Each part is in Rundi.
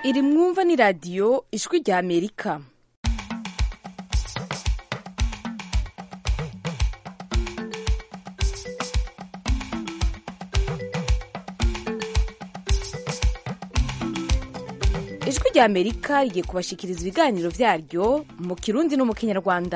iri mwumva ni radiyo ijwi rya amerika ijwi rya amerika rigiye kubashikiriza ibiganiro byaryo mu kirundi no mu kinyarwanda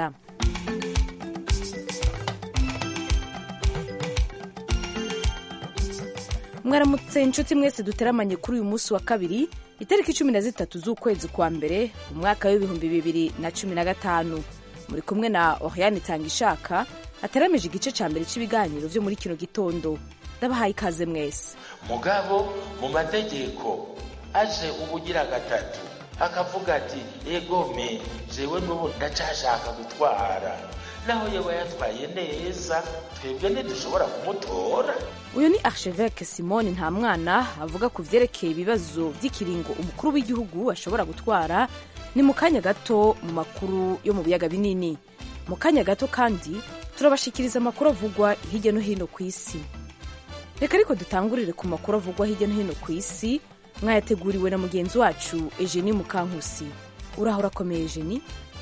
mwaramutse inshuti mwese duteramanye kuri uyu munsi wa kabiri itariki cumi na zitatu z'ukwezi kwa mbere mu mwaka w'ibihumbi bibiri na cumi na gatanu muri kumwe na oriane itangishaka ateramije igice cya mbere cy'ibiganiro byo muri kino gitondo ndabahaye ikaze mwese mugabo mu mategeko aje ubugira gatatu akavuga ati egome jewe n'ubu ndacashaka gutwara naho yewe yatwaye neza twebwe ntidushobora kumutora uyu ni archevêque simone nta mwana avuga ku vyerekeye ibibazo by'ikiringo umukuru w'igihugu ashobora gutwara ni mu kanya gato mu makuru yo mu biyaga binini mu kanya gato kandi turabashikiriza amakuru avugwa hirya no hino ku isi reka ariko dutangurire ku makuru avugwa hirya no hino ku isi mwayateguriwe na mugenzi wacu Eugenie Mukankusi uraho urakomeye Eugenie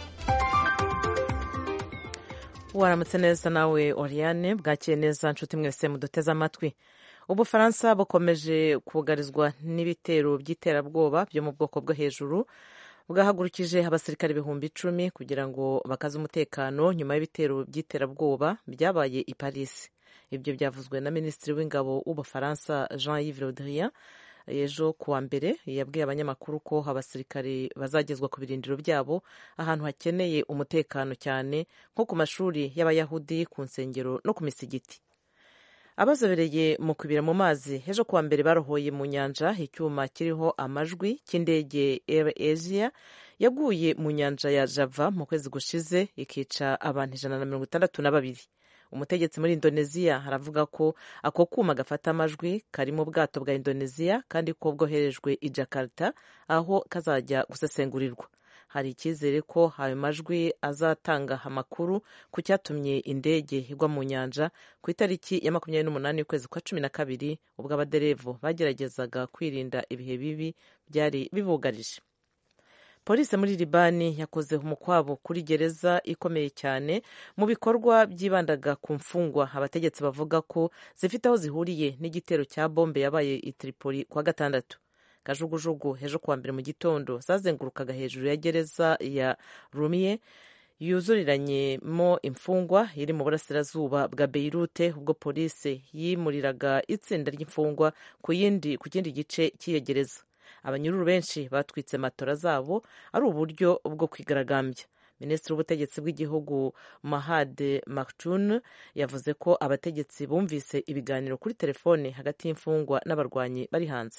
waramutse neza nawe Oriane bwakiye neza nshuti mwese muduteze amatwi ubufaransa bukomeje kugarizwa n'ibitero by'iterabwoba byo mu bwoko bwo hejuru bwahagurukije abasirikare ibihumbi icumi kugira ngo bakaze umutekano nyuma y'ibitero by'iterabwoba byabaye i Paris ibyo byavuzwe na minisitiri w'ingabo w'ubufaransa Jean Yves Le Drian ejo kuwa mbere yabwiye abanyamakuru ko abasirikare bazagezwa ku birindiro byabo ahantu hakeneye umutekano cyane nko ku mashuri y'abayahudi ku nsengero no ku misigiti abazobereye mu kubira mu mazi ejo kuwa mbere barohoye mu nyanja icyuma kiriho amajwi cy'indege Air Asia yaguye mu nyanja ya Java mu kwezi gushize ikica abantu ijana na mirongo itandatu na babiri umutegetsi muri indoneziya aravuga ko ako kuma gafata amajwi kari mu bwato bwa indoneziya kandi ko bwoherejwe i jakarta aho kazajya gusesengurirwa hari icyizere ko ayo majwi azatanga amakuru ku cyatumye indege igwa mu nyanja ku itariki ya makumyabiri n'umunani y'ukwezi kwa cumi na kabiri ubwo abaderevu bageragezaga kwirinda ibihe bibi byari bibugarije polisi muri libani yakoze umukwabo kuri gereza ikomeye cyane mu bikorwa byibandaga ku mfungwa abategetsi bavuga ko zifite aho zihuriye n'igitero cya bombe yabaye i Tripoli kuwa gatandatu kajugujugu ejo kuwa mbere mu gitondo zazengurukaga hejuru ya gereza ya rumiye yuzuriranyemo imfungwa iri mu burasirazuba bwa beirute ubwo polisi yimuriraga itsinda ry'imfungwa ku yindi ku kindi gice cy'iyo gereza abanyururu benshi batwitse matora zabo ari uburyo bwo kwigaragambya minisitiri w'ubutegetsi bw'igihugu mahade maktun yavuze ko abategetsi bumvise ibiganiro kuri telefone hagati y'imfungwa n'abarwanyi bari hanze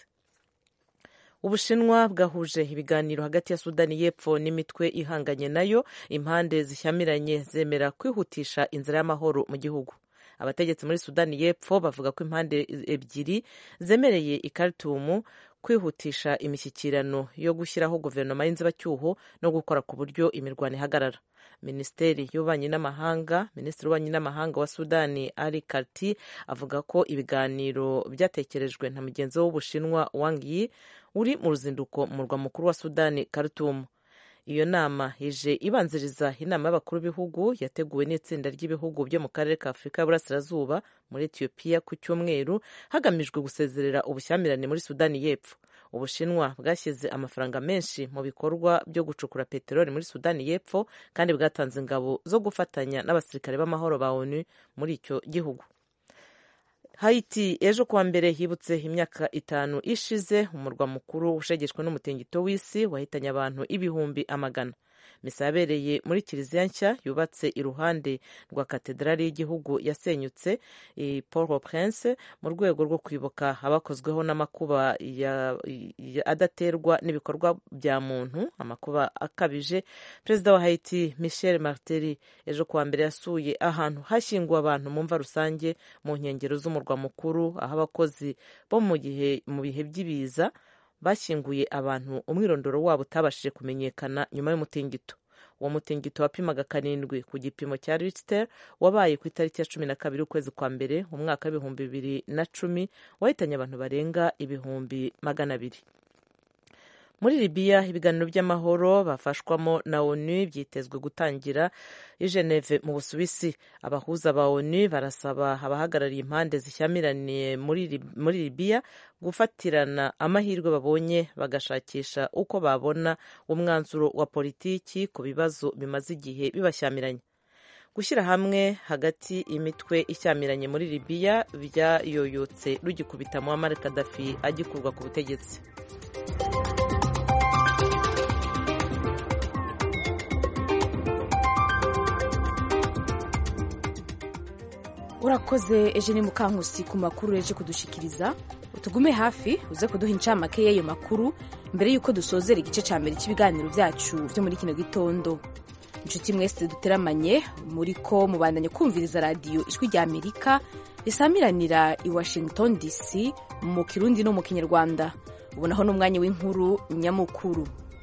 ubushinwa bwahuje ibiganiro hagati ya sudani y'epfo n'imitwe ihanganye nayo impande zishyamiranye zemera kwihutisha inzira y'amahoro mu gihugu abategetsi muri sudani y'epfo bavuga ko impande ebyiri zemereye i Khartoum kwihutisha imishyikirano yo gushyiraho guverinoma y'inzibacyuho no gukora ku buryo imirwano ihagarara minisiteri y'ububanyi n'amahanga minisitiri w'ububanyi n'amahanga wa sudani ali karti avuga ko ibiganiro byatekerejwe na mugenzi we w'ubushinwa wang yi uri mu ruzinduko mu murwa mukuru wa sudani Khartoum iyo nama ije ibanziriza inama y'abakuru b'ibihugu yateguwe n'itsinda ry'ibihugu byo mu karere ka afurika y'uburasirazuba muri etiyopiya ku cyumweru hagamijwe gusezerera ubushyamirane muri sudani y'epfo ubushinwa bwashyize amafaranga menshi mu bikorwa byo gucukura peteroli muri sudani y'epfo kandi bwatanze ingabo zo gufatanya n'abasirikare b'amahoro ba onu muri icyo gihugu Haiti ejo kuwa mbere hibutse imyaka itanu ishize umurwa mukuru ushegeshwe n'umutingito w'isi wahitanye abantu ibihumbi amagana misa yabereye muri kiliziya nshya yubatse iruhande rwa katedrali y'igihugu yasenyutse i Port au Prince mu rwego rwo kwibuka abakozweho n'amakuba adaterwa n'ibikorwa bya muntu amakuba akabije perezida wa Haiti Michel Martelly ejo kuwa mbere yasuye ahantu hashyinguwe abantu mu mva rusange mu nkengero z'umurwa mukuru aho abakozi bo mu gihe mu bihe by'ibiza bashyinguye abantu umwirondoro wabo utabashije kumenyekana nyuma y'umutingito uwo mutingito wapimaga karindwi ku gipimo cya Richter wabaye ku itariki ya cumi na kabiri ukwezi kwa mbere mu mwaka w'ibihumbi bibiri na cumi wahitanye abantu barenga ibihumbi magana abiri muri libiya ibiganiro by'amahoro bafashwamo na onu byitezwe gutangira i geneve mu busuwisi abahuza ba onu barasaba abahagarariye impande zishyamiraniye muri libiya gufatirana amahirwe babonye bagashakisha uko babona umwanzuro wa politiki ku bibazo bimaze igihe bibashyamiranye gushyira hamwe hagati imitwe ishyamiranye muri libiya byayoyotse rugikubita muammar kadafi agikurwa ku butegetsi urakoze eje ni mukankusi ku makuru eje kudushikiriza utugume hafi uze kuduha incamake y'ayo makuru mbere y'uko dusozera igice cya mbere cy'ibiganiro byacu byo muri kino gitondo inshuti mwese duteramanye muri ko mubandanye kumviriza radiyo ijwi rya amerika risamiranira i washington dc mu kirundi no mu kinyarwanda ubonaho n'umwanya w'inkuru nyamukuru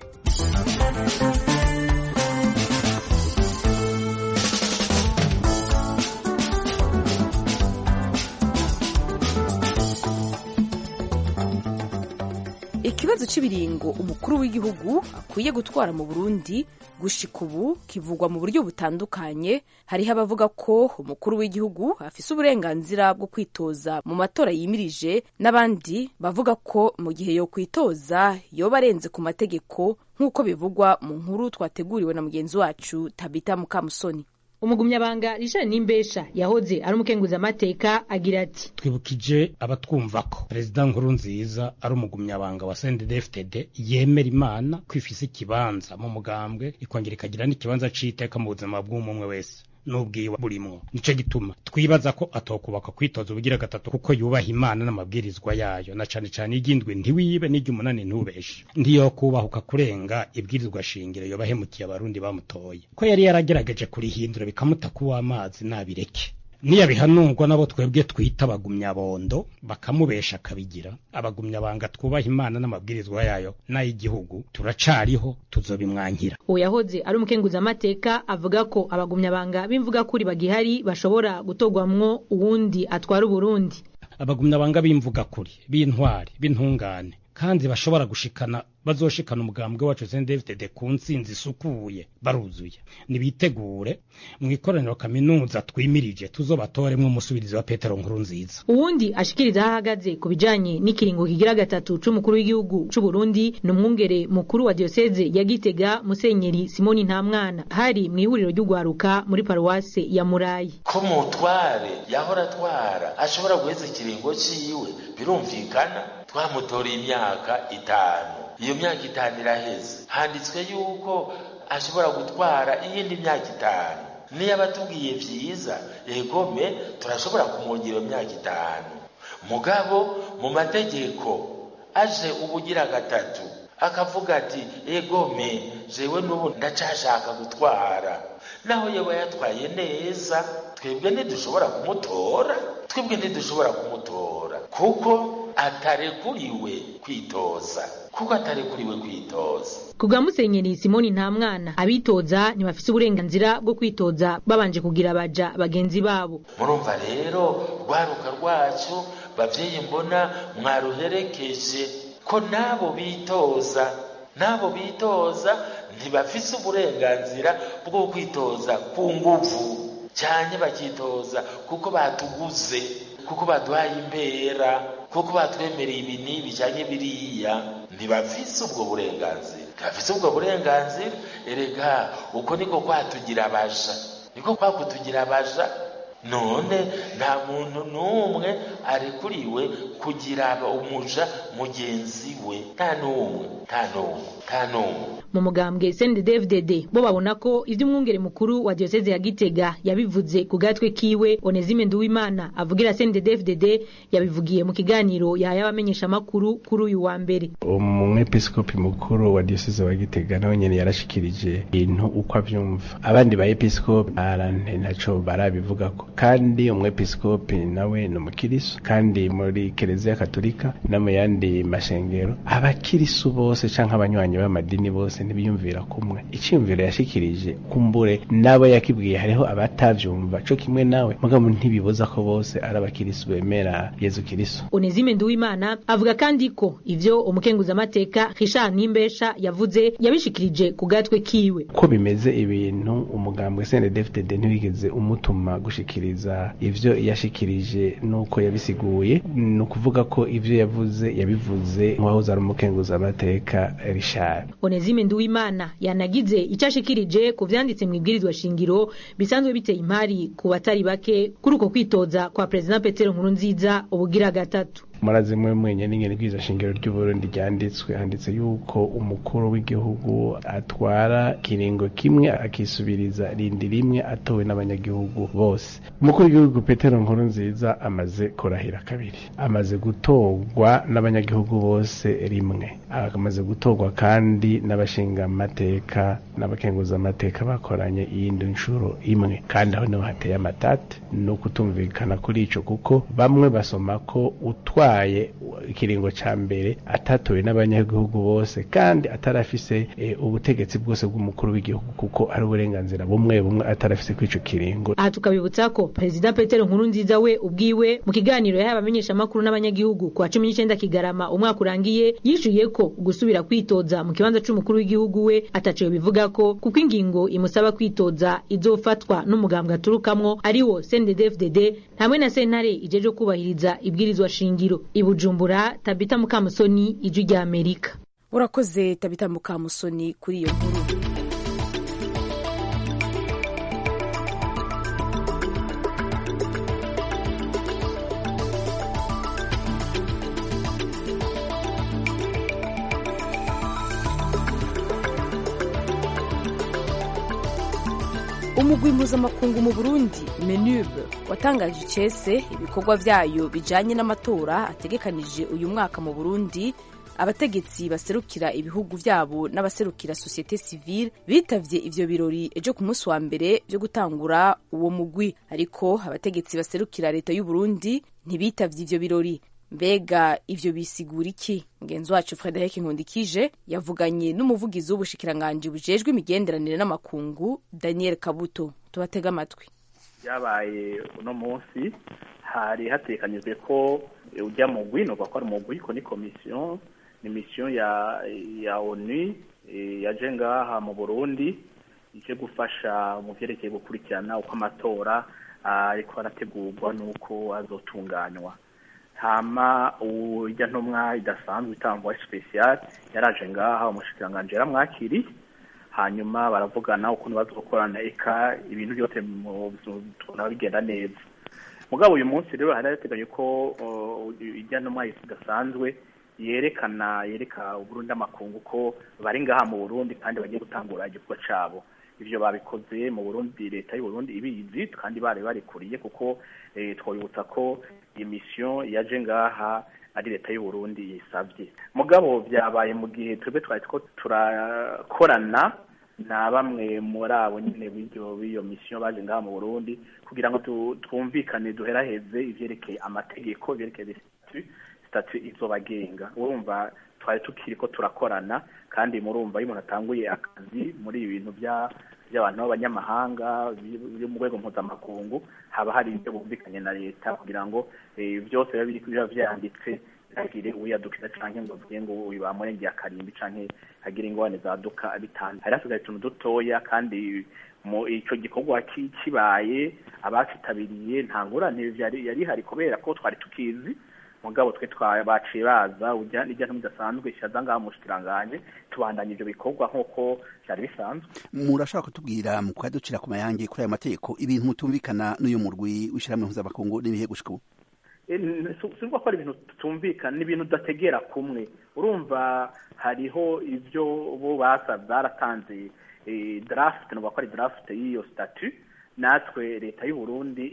ikibazo cy'ibiringo umukuru w'igihugu akwiye gutwara mu burundi gushika ubu kivugwa mu buryo butandukanye hariho abavuga ko umukuru w'igihugu afise uburenganzira bwo kwitoza mu matora yimirije n'abandi bavuga ko mu gihe yo kwitoza yoba arenze ku mategeko nk'uko bivugwa mu nkuru twateguriwe na mugenzi wacu tabita mukamusoni umugumyabanga Richard Nimbesha yahoze ari umukenguzamateka agira ati twibukije abatwumva ko perezida nkuru nziza ari umugumyabanga wa CNDD-FDD yemera imana kwifisa ikibanza mu mugambwe ikongera ikagira n'ikibanza c'iteka mu buzima bw'umwe wese n'ubwiwe burimwo nico gituma twibaza ko atokubaka kwitoza ubugira gatatu kuko yubaha imana n'amabwirizwa yayo na cane cane iry'indwi ntiwibe n'iry'umunani ntubeshe ntiyokubahuka kurenga ibwirizwa shingiro yobahemukiye abarundi bamutoye ko yari yaragerageje kurihindura bikamuta kuw'amazi nabireke niyabihanurwa nabo twebwe twita abagumyabondo bakamubesha akabigira abagumyabanga twubaha imana n'amabwirizwa yayo n'ay'igihugu turacariho tuzobimwankira uwo yahoze ari umukenguzamateka avuga ko abagumyabanga b'imvugakuri bagihari bashobora gutorwamwo uwundi atwara uburundi abagumyabanga b'imvugakuri b'intwari b'intungane kandi bashobora gushikana bazoshikana umugambwe wacu CNDD-FDD ku ntsinzi isukuye baruzuye nibitegure mu ikoraniro kaminuza twimirije tuzobatoremwo umusubirizi wa Petero nkuru nziza uwundi ashikiriza aho ahagaze ku bijanye n'ikiringo kigira gatatu c'umukuru w'igihugu c'u Burundi ni umwungere mukuru wa diocese ya Gitega Musenyeri Simoni Ntamwana hari mu ihuriro ry'ugwaruka muri paruwase ya Murayi ko mutware yahora atwara ashobora guheza ikiringo ciwe birumvikana twamutoreye imyaka itanu iyo myaka itanu iraheze handitswe yuko ashobora gutwara iyindi myaka itanu niyo abatubwiye vyiza egome turashobora kumwongera iyo myaka itanu mugabo mu mategeko aje ubugira gatatu akavuga ati egome jewe n'ubu ndacashaka gutwara naho yewe yatwaye neza twebwe ntidushobora kumutora twebwe ntidushobora kumutora kuko atarekuriwe kwitoza kuko atarekuriwe kwitoza kubwa musenyeri simoni nta mwana abitoza ntibafise uburenganzira bwo kwitoza babanje kugira baja bagenzi babo murumva rero rwaruka rwacu bavyeyi mbona mwaruherekeje ko nabo bitoza nabo bitoza ntibafise uburenganzira bwo kwitoza ku nguvu cyane bakitoza kuko batuguze kuko baduhaye imbera kuko batwemereye ibi n'ibi cyane biriya ntibafise ubwo burenganzira ntibafise ubwo burenganzira erega uko niko kwatugira abaja niko kwakutugira abaja none nta muntu n'umwe arekuriwe kugira umuja mugenzi we nta n'umwe nta n'umwe nta n'umwe mu mugambwe CNDD-FDD bo babona ko ivyo umwungere mukuru wa diocese ya Gitega yabivuze ku gatwe kiwe Onezime Nduwimana avugira CNDD-FDD yabivugiye mu kiganiro yahaye abamenyesha makuru kuri uyu wa mbere umwepiskopi mukuru wa diocese wa Gitega nawe nyene yarashikirije ibintu uko avyumva abandi ba episkopi arante naco barabivugako kandi umwepiskopi nawe ni umukiriso kandi muri ekereziya katolika no mu yandi mashengero abakirisu bose canke abanywanyi b'amadini bose ntibiyumvira kumwe iciyumviro yashikirije kumbure nabo yakibwiye hariho abatavyumva co kimwe nawe mugabo ntibibuza ko bose ari abakirisu bemera yezu kirisu Onezime Nduwimana avuga kandi ko ivyo umukenguzamateka Richard Nimbesha yavuze yabishikirije ku gatwe kiwe ko bimeze ibintu umugambwe CNDD-FDD ntiwigeze umutuma gushikiriza ivyo yashikirije nuko yabisiguye ni ukuvuga ko ivyo yavuze yabivuze nk'uwahoze ari umukenguzamateka Richard Onezime Nduwimana yanagize icyo ashikirije ku vyanditse mu ibwirizwa shingiro bisanzwe biteye impari ku batari bake kuri uko kwitoza kwa Perezida Petero Nkurunziza ubugira gatatu murazi mwe mwenye n'ingene bwiza shingiro ry'uburundi ryanditswe handitse yuko umukuru w'igihugu atwara kiringo kimwe akisubiriza rindi rimwe atowe n'abanyagihugu bose umukuru w'igihugu petero nkuru nziza amaze kurahira kabiri amaze gutorwa n'abanyagihugu bose rimwe amaze gutorwa kandi n'abashinga amateka n'abakenguza amateka bakoranye iyindi nshuro imwe kandi aho niho hateye amatate ni ukutumvikana kuri ico kuko bamwe basoma ko utwara yabaye ikiringo ca mbere atatowe n'abanyagihugu bose kandi atarafise e, ubutegetsi bwose bw'umukuru w'igihugu kuko ari uburenganzira bumwe bumwe atarafise kw'ico kiringo aha tukabibutsa ko perezida petero nkurunziza we ubwiwe mu kiganiro yahaye abamenyeshamakuru n'abanyagihugu ku wa cumi n'icenda kigarama umwaka urangiye yishuye ko gusubira kwitoza mu kibanza c'umukuru w'igihugu we ataciwe bivuga ko kuko ingingo imusaba kwitoza izofatwa n'umugambwe aturukamwo ariwo CNDD-FDD hamwe na sentare ijeje kubahiriza ibwirizwa shingiro ibujumbura tabita mukamusoni ijwi rya amerika urakoze tabita mukamusoni kuri iyo nkuru umugwi mpuzamakungu mu burundi menube watangaje icese ibikorwa vyayo bijanye n'amatora ategekanije uyu mwaka mu burundi abategetsi baserukira ibihugu vyabo n'abaserukira sosiyete sivile bitavye ivyo birori ejo ku munsi wa mbere vyo gutangura uwo mugwi ariko abategetsi baserukira leta y'u Burundi ntibitavye ivyo birori mbega ivyo bisigura iki mugenzi wacu frederic nkundikije yavuganye n'umuvugizi w'ubushikiranganji bujejwe imigenderanire n'amakungu daniel kabuto tubatega amatwi byabaye uno munsi hari hatekanyijwe ko ujya mu mugwi nuvuga ko ari umugwi ko ni komisiyo ni misiyo ya ya onu yaje ngaha mu burundi ije gufasha mu vyerekeye gukurikirana uko amatora ariko arategurwa n'uko azotunganywa hama urya ntumwa idasanzwe itangwa special yaraje ngaha umushikiranganji yaramwakiriye hanyuma baravugana ukuntu bazokorana eka ibintu byose tubona bigenda neza mugabo uyu munsi rero hari hateganye ko irya ntumwa idasanzwe yerekana yereka uburundi amakungu ko bari ngaha mu burundi kandi bagiye gutangura igikorwa cabo ivyo babikoze mu burundi leta y'uburundi ibizi kandi bari barikuriye kuko twabibutsa ko iyi misiyo yaje ngaha ari leta y'uburundi yisabye mugabo vyabaye mu gihe twebwe twari two turakorana na bamwe muri abo nyene b'iryo b'iyo misiyo baje ngaha mu burundi kugira ngo twumvikane duheraheze ivyerekeye amategeko ivyerekeye statu izobagenga urumva twari tukiri ko turakorana kandi murumva iyo umuntu atanguye akazi muri ibi bintu bya by'abantu b'abanyamahanga byo mu rwego mpuzamakungu haba hari ibyo bumvikanye na leta kugira ngo byose biba biri biba vyanditse ntagire uyadukira canke ngo avuge ngo uyu bamurengeye akarimbi canke hagire ingorane zaduka bitanu hari hasigaye utuntu dutoya kandi mu ico gikorwa kibaye abakitabiriye nta ngorane yari hari kubera ko twari tukizi mugabo twe baciye baza ujya n'ijya ntimudasanzwe shaza ngaha mushikiranganje tubandanya ivyo bikorwa nk'uko vyari bisanzwe murashobora kutubwira mu kwaducira ku mayange kuri ayo mategeko ibintu mutumvikana n'uyu murwi w'ishirahamwe mpuzamakungu n'ibihe gushika ubu sinumva ko ari ibintu tutumvikana ni ibintu udategera kumwe urumva hariho ivyo bo basavye baratanze draft nuvuga ko ari draft y'iyo statut natwe leta y'u Burundi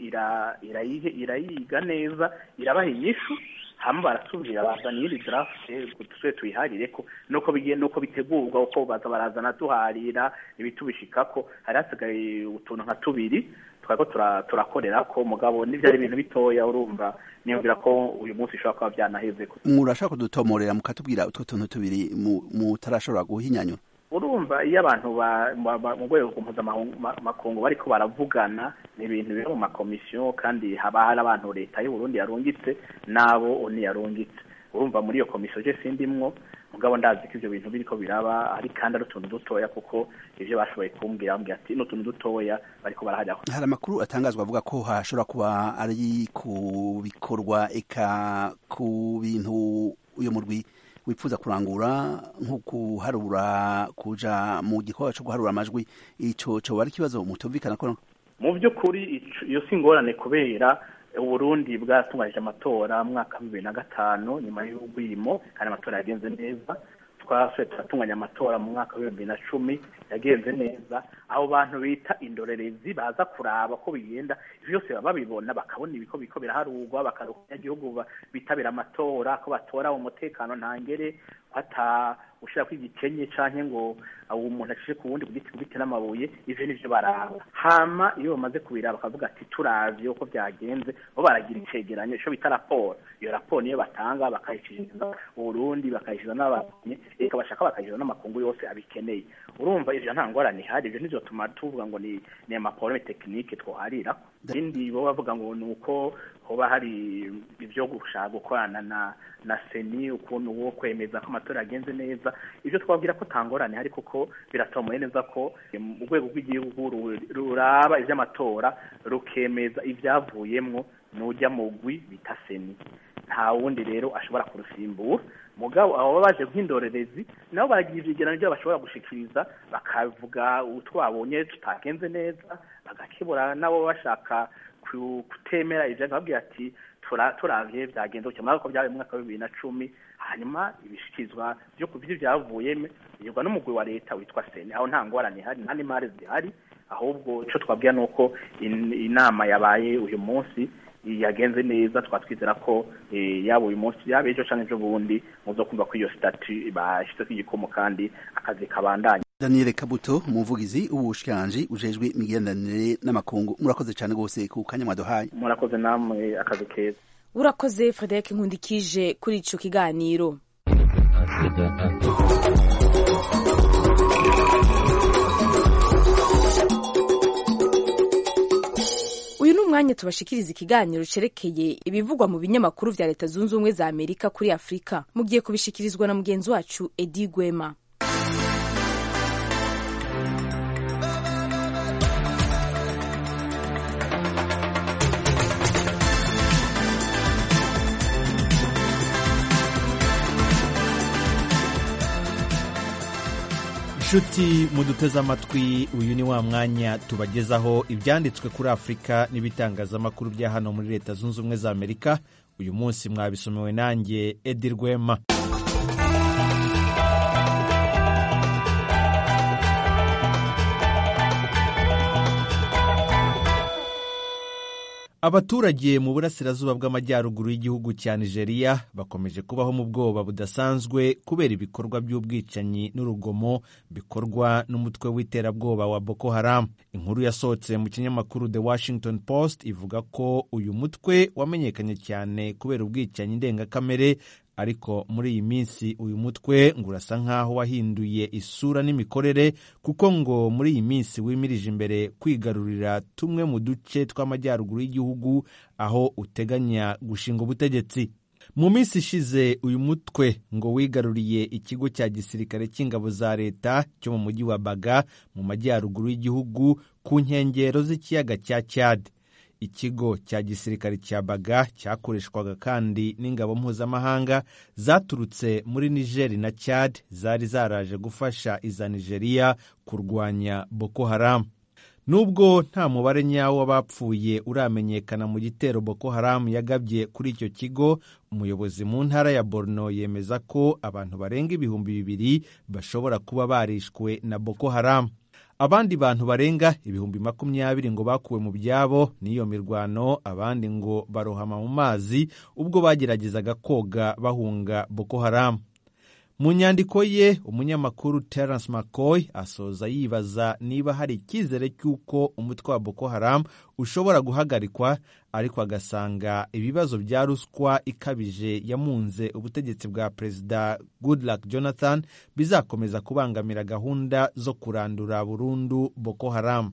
irayiga neza irabaha inyishu hama barasubira bazana iyindi draft tuse tuyiharire ko nuko bigiye nuko bitegurwa uko baza barazana tuharira ibitubishikako hari hasigaye utuntu nka tubiri twariko turakorera ko mugabo n'ivyari ibintu bitoya urumva niyumvira ko uyu munsi bishobora kuba vyanaheze murashaka kudutomorera mukatubwira utwo tuntu tubiri mutarashobora guhinyanyura urumva iyo abantu mu rwego mpuzamakungu bariko baravugana ni ibintu biri mu makomisiyo kandi haba hari abantu leta y'uburundi yarungitse n'abo oni yarungitse urumva muri iyo komisiyo je sindimwo mugabo ndazi ko ivyo bintu biriko biraba ari kandi ari utuntu dutoya kuko ivyo bashoboye kumbwira bambwira ati ni utuntu dutoya bariko barahajyaho hari amakuru atangazwa avuga ko hashobora kuba ari ku bikorwa eka ku bintu uyo murwi wifuza kurangura nko guharura kuja mu gikorwa co guharura amajwi ico coba ari ikibazo mutumvikana ko mu by'ukuri iyo si ingorane kubera uburundi bwatunganije amatora mu mwaka wa bibiri na gatanu nyuma y'ubwimo kandi amatora yagenze neza twasuye turatunganya amatora mu mwaka wa bibiri na cumi yagenze neza abo bantu bita indorerezi baza kuraba ko bigenda ivyo byose baba babibona bakabona ibiko biko biraharurwa bakaruka abanyagihugu bitabira amatora ko batora umutekano ntangere hata ushira ko igikenye canke ngo uwo umuntu acishe ku wundi kugiti kugiti n'amabuye ivyo nivyo baraba hama iyo bamaze kubiraba bakavuga ati turavye uko vyagenze bo baragira icegeranyo ico bita raporo iyo raporo niyo batanga bakayishikiriza uburundi bakayishikiriza n'ababanyi eka bashaka bakayishikiriza n'amakungu yose abikeneye urumva ivyo nta ngorane ihari ivyo nizotuma tuvuga ngo ni ni amaporome tekinike twoharira ibindi bo bavuga ngo ni uko hoba hari ibyo gushaka gukorana na na seni ukuntu wo kwemeza ko amatora yagenze neza ivyo twabwira ko tangorane hari kuko biratomoye neza ko urwego rw'igihugu ruraba ivy'amatora rukemeza ivyavuyemwo n'ujya mu gwi bita seni nta wundi rero ashobora kurusimbura mugabo abo baje nk'indorerezi nabo baragira ivyegeranyo vyo bashobora gushikiriza bakavuga utwabonye tutagenze neza bagakebura nabo bashaka kutemera ivyo bakabwira ati turavye vyagenze gutya murako vyabaye mu mwaka wa bibiri na cumi hanyuma ibishikirizwa vyo kuvyo vyavuyemo bigirwa n'umugwi wa leta witwa seni aho nta ngorane ihari nta n'imari zihari ahubwo ico twabwira nuko inama yabaye uyu munsi yagenze neza twatwizera ko yaba uyu munsi yaba ejo canke ejo bundi muzo kumva ko iyo stati bashizeko igikomo kandi akazi kabandanya Daniel Kabuto umuvugizi w'ubushikiranganji ujejwe imigenderanire n'amakungu murakoze cyane rwose ku kanya mwaduhaye murakoze namwe akazi keza urakoze Frederic Nkundikije kuri ico kiganiro uyu ni umwanya tubashikiriza ikiganiro cerekeye ibivugwa mu binyamakuru vya leta zunze ubumwe za amerika kuri afurika mugiye kubishikirizwa na mugenzi wacu edi gwema inshuti muduteze amatwi uyu ni wa mwanya tubagezaho ibyanditswe kuri afurika n'ibitangazamakuru bya hano muri leta zunze ubumwe za amerika uyu munsi mwabisomewe nanjye edi rwema abaturage mu burasirazuba bw'amajyaruguru y'igihugu cya nigeria bakomeje kubaho mu bwoba budasanzwe kubera ibikorwa by'ubwicanyi n'urugomo bikorwa n'umutwe w'iterabwoba wa boko haram inkuru yasohotse mu kinyamakuru the washington post ivuga ko uyu mutwe wamenyekanye cyane kubera ubwicanyi ndengakamere ariko muri iyi minsi uyu mutwe ngo urasa nk'aho wahinduye isura n'imikorere kuko ngo muri iyi minsi wimirije imbere kwigarurira tumwe mu duce tw'amajyaruguru y'igihugu aho uteganya gushinga ubutegetsi mu minsi ishize uyu mutwe ngo wigaruriye ikigo cya gisirikare cy'ingabo za leta cyo mu mujyi wa baga mu majyaruguru y'igihugu ku nkengero z'ikiyaga cya cyade ikigo cya gisirikare cya baga cyakoreshwaga kandi n'ingabo mpuzamahanga zaturutse muri nigeri na chad zari zaraje gufasha iza nigeria kurwanya boko haram nubwo nta mubare nyawo w'abapfuye uramenyekana mu gitero boko haram yagabye kuri icyo kigo umuyobozi mu ntara ya borno yemeza ko abantu barenga ibihumbi bibiri bashobora kuba barishwe na boko haram abandi bantu barenga ibihumbi makumyabiri ngo bakuwe mu byabo n'iyo mirwano abandi ngo barohama mu mazi ubwo bageragezaga koga bahunga boko haram mu nyandiko ye umunyamakuru terence mccoy asoza yibaza niba hari icyizere cy'uko umutwe wa boko haram ushobora guhagarikwa ariko agasanga ibibazo bya ruswa ikabije yamunze ubutegetsi bwa perezida goodluck jonathan bizakomeza kubangamira gahunda zo kurandura burundu boko haram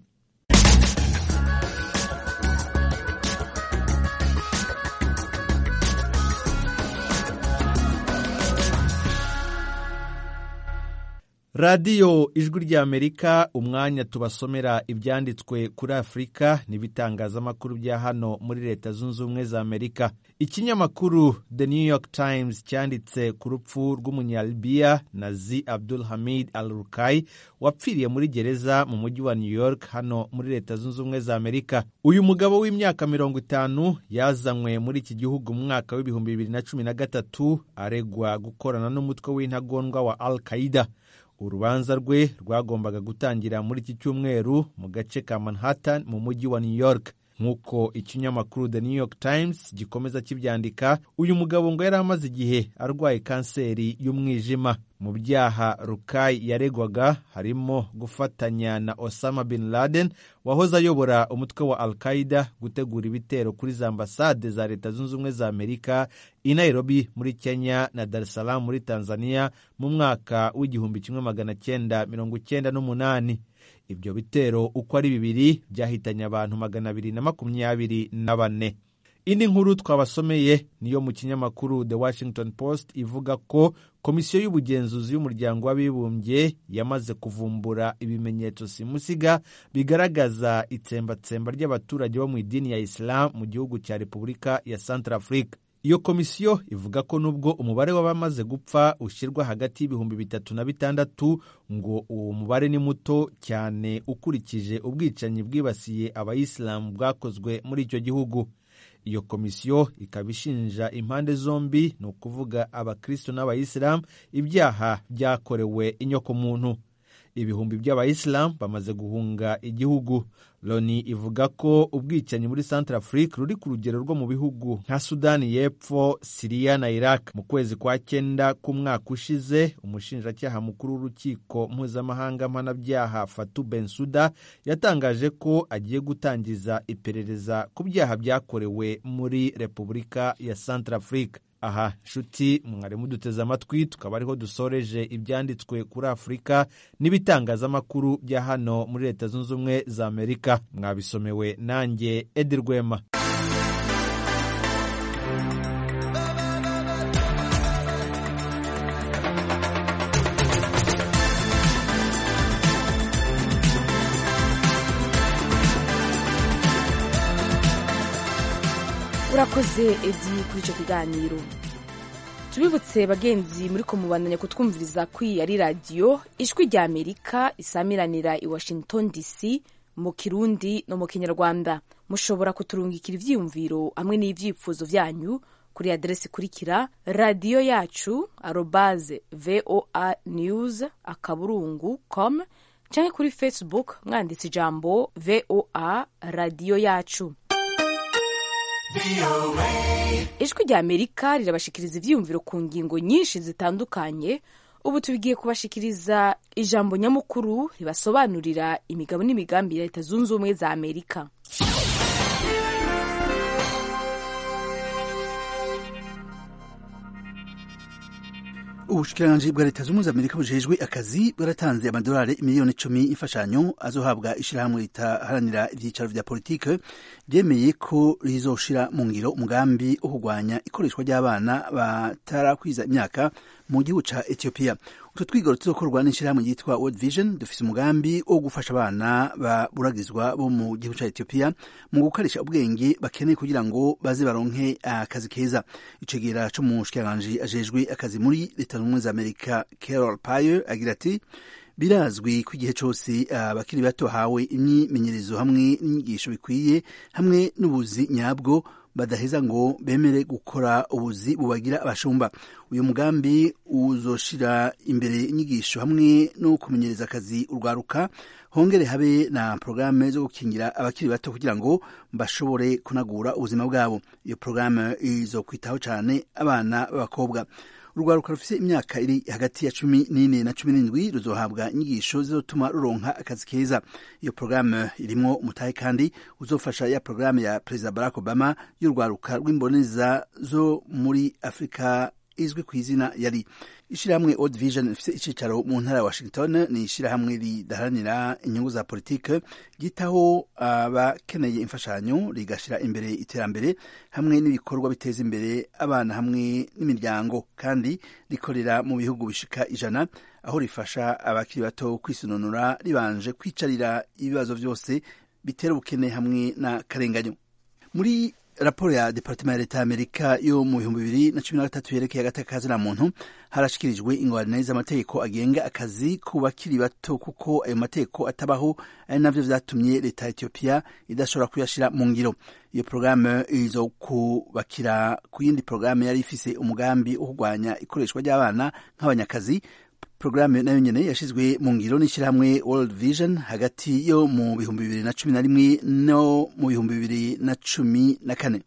radiyo ijwi ry'amerika umwanya tubasomera ibyanditswe kuri afurika n'ibitangazamakuru bya hano muri leta zunze ubumwe za amerika ikinyamakuru the new york times cyanditse ku rupfu rw'umunyalibiya nazi abdul hamid al rukai wapfiriye muri gereza mu mujyi wa new york hano muri leta zunze ubumwe za amerika uyu mugabo w'imyaka mirongo itanu yazanywe muri iki gihugu mu mwaka w'ibihumbi bibiri na cumi na gatatu aregwa gukorana n'umutwe w'intagondwa wa al qaida urubanza rwe rwagombaga gutangira muri iki cyumweru mu gace ka manhattan mu mujyi wa new york nk'uko ikinyamakuru the new york times gikomeza kibyandika uyu mugabo ngo yari amaze igihe arwaye kanseri y'umwijima mu byaha rukai yaregwaga harimo gufatanya na osama bin laden wahoze ayobora umutwe wa al qaida gutegura ibitero kuri za ambasade za leta zunze ubumwe za amerika i nairobi muri kenya na dar es salaam muri tanzania mu mwaka w'igihumbi kimwe magana cyenda mirongo icyenda n'umunani ibyo bitero uko ari bibiri byahitanye abantu magana abiri na makumyabiri na bane indi nkuru twabasomeye niyo mu kinyamakuru the washington post ivuga ko komisiyo y'ubugenzuzi y'umuryango w'abibumbye yamaze kuvumbura ibimenyetso simusiga bigaragaza itsembatsemba ry'abaturage bo mu idini ya isilamu mu gihugu cya repubulika ya centrafrique iyo komisiyo ivuga ko nubwo umubare w'abamaze gupfa ushyirwa hagati y'ibihumbi bitatu na bitandatu ngo uwo mubare ni muto cyane ukurikije ubwicanyi bwibasiye abayisilamu bwakozwe muri icyo gihugu iyo komisiyo ikaba ishinja impande zombi ni ukuvuga abakristo n'abayisilamu ibyaha byakorewe inyokomuntu ibihumbi by'abayisilamu bamaze guhunga igihugu loni ivuga ko ubwicanyi muri centre afrique ruri ku rugero rwo mu bihugu nka sudani y'epfo siriya na iraq mu kwezi kwa cyenda k'umwaka ushize umushinjacyaha mukuru w'urukiko mpuzamahanga mpanabyaha fatu bensuda yatangaje ko agiye gutangiza iperereza ku byaha byakorewe muri repubulika ya centre afrique aha nshuti mwari muduteze amatwi tukaba ariho dusoreje ibyanditswe kuri afurika n'ibitangazamakuru bya hano muri leta zunze ubumwe za amerika mwabisomewe nanjye edi rwema urakoze edi kuri icyo kiganiro tubibutse bagenzi muri ko mubandanya kutwumviriza ko iyi ari radiyo ijwi rya amerika isamiranira i washington dc mu kirundi no mu kinyarwanda mushobora kuturungikira ibyiyumviro hamwe n'ibyifuzo byanyu kuri aderesi ikurikira radiyo yacu arobaze voa news akaburungu com cyangwa kuri facebook mwanditse ijambo voa radiyo yacu ijwi rya amerika rirabashikiriza ibyiyumviro ku ngingo nyinshi zitandukanye ubu tubigiye kubashikiriza ijambo nyamukuru ribasobanurira imigabo n'imigambi ya leta zunze ubumwe za amerika ubushikiranganji bwa leta z'ubumwe za amerika bujejwe akazi bwaratanze amadolari miliyoni icumi y'imfashanyo azohabwa ishyirahamwe ritaharanira ibyicaro vya politike ryemeye ko rizoshira mu ngiro umugambi wo kurwanya ikoreshwa ry'abana batarakwiza imyaka mu gihugu ca ethiopia utwo twigoro tuzokorwa n'ishyirahamwe ryitwa world vision dufise umugambi wo gufasha abana baburagizwa bo mu gihugu ca ethiopia mu gukoresha ubwenge bakeneye kugira ngo baze baronke akazi keza icegera co mu shikiranganji ajejwe akazi muri leta z'ubumwe za amerika carol payer agira ati birazwi ko igihe cyose abakiri bato bahawe imyimenyerezo hamwe n'inyigisho bikwiye hamwe n'ubuzi nyabwo badaheza ngo bemere gukora ubuzi bubagira abashumba uyu mugambi uzoshira imbere inyigisho hamwe no kumenyereza akazi urwaruka hongere habe na porogaramu zo gukingira abakiri bato kugira ngo bashobore kunagura ubuzima bwabo iyo porogaramu izo kwitaho cyane abana b'abakobwa urwaruka rufise imyaka iri hagati ya cumi n'ine na cumi n'indwi ruzohabwa inyigisho zizotuma ruronka akazi keza iyo porogaramu irimwo umutahe kandi uzofasha ya porogaramu ya perezida barack obama y'urwaruka rw'imboneza zo muri afurika izwi ku izina yari ishirahamwe Old Vision rifite icicaro mu ntara ya Washington ni ishirahamwe ridaharanira inyungu za politike ryitaho abakeneye imfashanyo rigashira imbere iterambere hamwe n'ibikorwa biteza imbere abana hamwe n'imiryango kandi rikorera mu bihugu bishika ijana aho rifasha abakiri bato kwisununura ribanje kwicarira ibibazo byose bitera ubukene hamwe n'akarenganyo muri raporo ya departement ya leta y'amerika yo mu bihumbi bibiri na cumi na gatatu yerekeye agateka na muntu harashikirijwe ingorane z'amategeko agenga akazi ku bakiri bato kuko ayo mategeko atabaho ari navyo vyatumye leta ya etiyopiya idashobora kuyashira mu ngiro iyo porogaramu izo kubakira ku yindi porogaramu yari ifise umugambi wo kurwanya ikoreshwa ry'abana nk'abanyakazi porogaramu nayo nyene yashizwe mu ngiro n'ishyirahamwe World Vision hagati yo mu bihumbi bibiri na cumi na rimwe no mu bihumbi bibiri na cumi na kane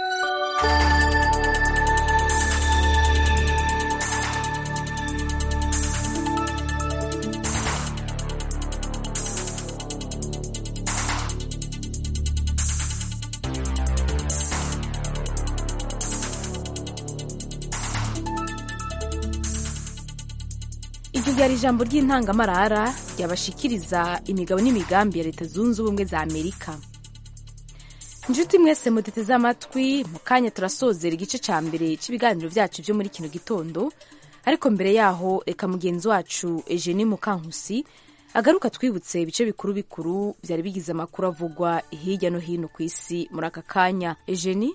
iryo ryari ijambo ry'intangamarara ryabashikiriza imigabo n'imigambi ya leta zunze ubumwe za amerika inshuti mwese muduteze amatwi mu kanya turasozera igice cya mbere cy'ibiganiro byacu byo muri kino gitondo ariko mbere yaho reka mugenzi wacu eugenie mukankusi agaruka twibutse ibice bikuru bikuru byari bigize amakuru avugwa hirya no hino ku isi muri aka kanya eugenie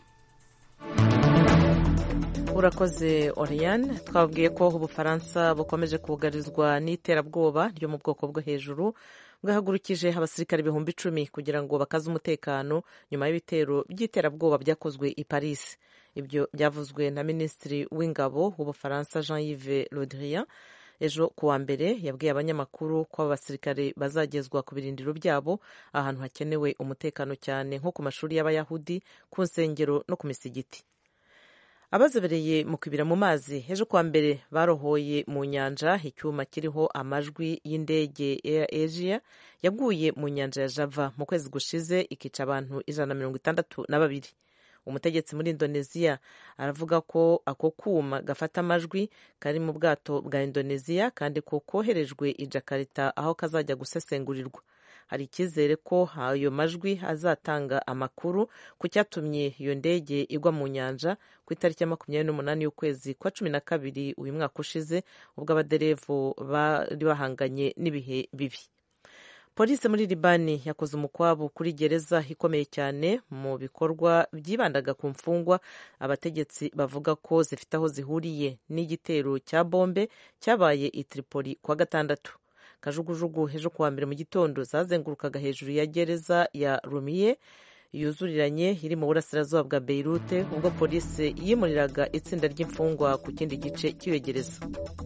urakoze Oriane twabwiye ko ubufaransa bukomeje kugarizwa n'iterabwoba ryo mu bwoko bwo hejuru bwahagurukije abasirikare ibihumbi icumi kugira ngo bakaze umutekano nyuma y'ibitero by'iterabwoba byakozwe i Paris ibyo byavuzwe na minisitiri w'ingabo w'ubufaransa Jean Yves Le Drian ejo ku wa mbere yabwiye abanyamakuru ko aba basirikare bazagezwa ku birindiro byabo ahantu hakenewe umutekano cyane nko ku mashuri y'abayahudi ku nsengero no ku misigiti abazobereye mu kwibira mu mazi ejo kuwa mbere barohoye mu nyanja icyuma kiriho amajwi y'indege Air Asia yaguye mu nyanja ya Java mu kwezi gushize ikica abantu ijana na mirongo itandatu na babiri umutegetsi muri indoneziya aravuga ko ako kuma gafata amajwi kari mu bwato bwa indoneziya kandi ko koherejwe i Jakarta aho kazajya gusesengurirwa hari icyizere ko ayo majwi azatanga amakuru ku cyatumye iyo ndege igwa mu nyanja ku itariki ya makumyabiri n'umunani y'ukwezi kwa cumi na kabiri uyu mwaka ushize ubwo abaderevu bari bahanganye n'ibihe bibi polisi muri libani yakoze umukwabu kuri gereza ikomeye cyane mu bikorwa byibandaga ku mfungwa abategetsi bavuga ko zifite aho zihuriye n'igitero cya bombe cyabaye i Tripoli kuwa gatandatu kajugujugu ejo kuwa mbere mu gitondo zazengurukaga hejuru ya gereza ya rumiye yuzuriranye iri mu burasirazuba bwa beirute ubwo polisi yimuriraga itsinda ry'imfungwa ku kindi gice cy'iyo gereza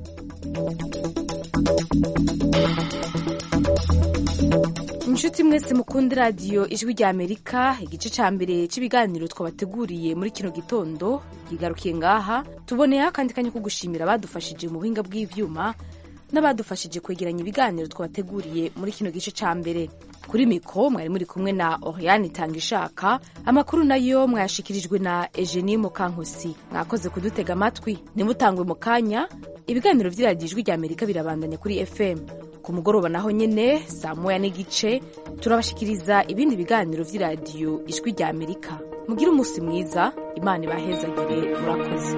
inshuti mwese mukunda radiyo ijwi rya amerika igice cya mbere cy'ibiganiro twabateguriye muri kino gitondo yigarukiye ngaha tuboneyeho akandi kanya ko gushimira abadufashije mu buhinga bw'ibyuma n'abadufashije kwegeranya ibiganiro twabateguriye muri kino gice cya mbere kuri miko mwari muri kumwe na Oriane itanga ishaka amakuru nayo mwayashikirijwe na Eugenie Mukankusi mwakoze kudutega amatwi ntimutangwe mu kanya ibiganiro by'iradiyo ijwi rya Amerika birabandanya kuri FM ku mugoroba naho nyine saa moya n'igice turabashikiriza ibindi biganiro by'iradiyo ijwi rya Amerika mugire umunsi mwiza imana ibahezagire murakoze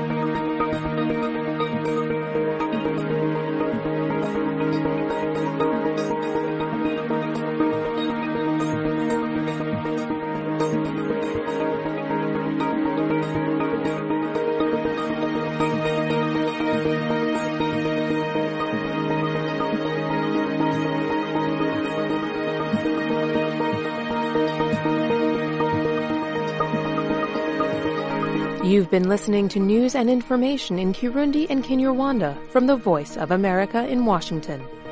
You've been listening to news and information in Kirundi and Kinyarwanda from the Voice of America in Washington.